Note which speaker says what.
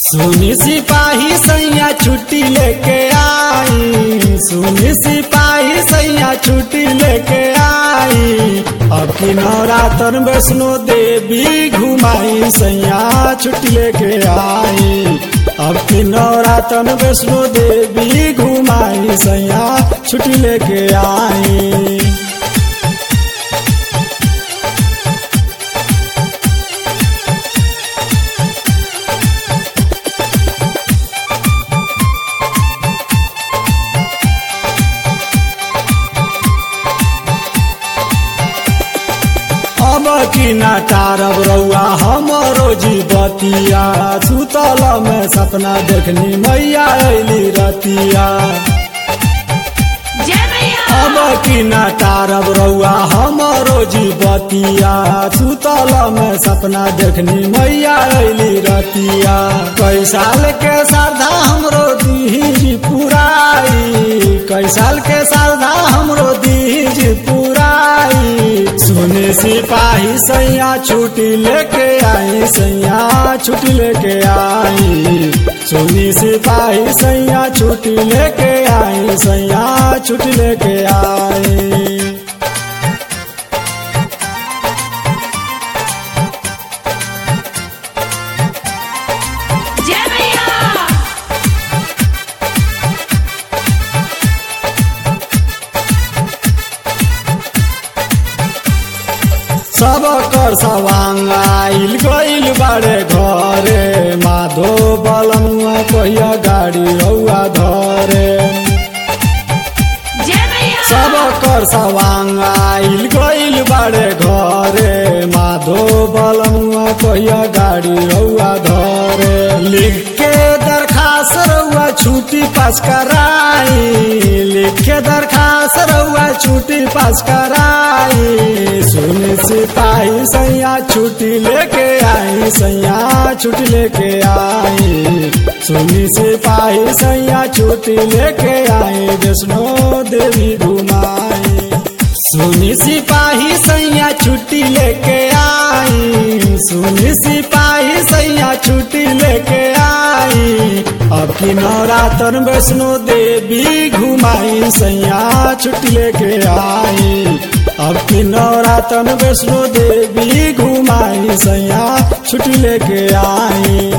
Speaker 1: सुनी सिपाही सैया छुट्टी लेके आई सुनी सिपाही सैया छुट्टी लेके आई अब की नवरात्र वैष्णो देवी घुमाई सैया छुट्टी लेके आई अब की नवरात्र वैष्णो देवी घुमाई सैया छुट्टी लेके आई अब की ना टारब रउआ हमरो जीवतिया सुतल में सपना देखनी मैया अली रतिया
Speaker 2: जय मैया
Speaker 1: अब की ना टारब रउआ हमरो जीवतिया सुतल में सपना देखनी मैया अली रतिया कई साल के श्रद्धा हमरो दीज पुराई कई साल के श्रद्धा हमरो दीज पुराई सुने सिपाही सैया छुट्टी लेके आई सैया छुट्टी लेके आई सुनी सिपाही सैया छुट्टी लेके आई सैया छुट्टी लेके आई
Speaker 2: जय मैया
Speaker 1: सब कर सवांग आइल गइल बारे घरे माधो बलमुआ कहिया गाड़ी रउआ धरे
Speaker 2: जय मैया
Speaker 1: सब कर सवांग आइल गइल बारे घरे माधो बलमुआ कहिया गाड़ी रउआ धरे लिख के दरखास्त रउआ छुट्टी पास कराई लिख के दरखास्त रउआ छुट्टी पास कराई सुन सिपाही सैया छुट्टी लेके आई सैया छुट्टी लेके आई सुनी सिपाही सैया छुट्टी लेके आई वैष्णो देवी घुमाई सुनी सिपाही सैया छुट्टी लेके आई सुनी सिपाही सैया छुट्टी लेके आई अब की नवरात्र वैष्णो देवी घुमाई सैया छुट्टी लेके आई अब की नवरात्र वैष्णो देवी घुमाई सैया छुट्टी लेके आई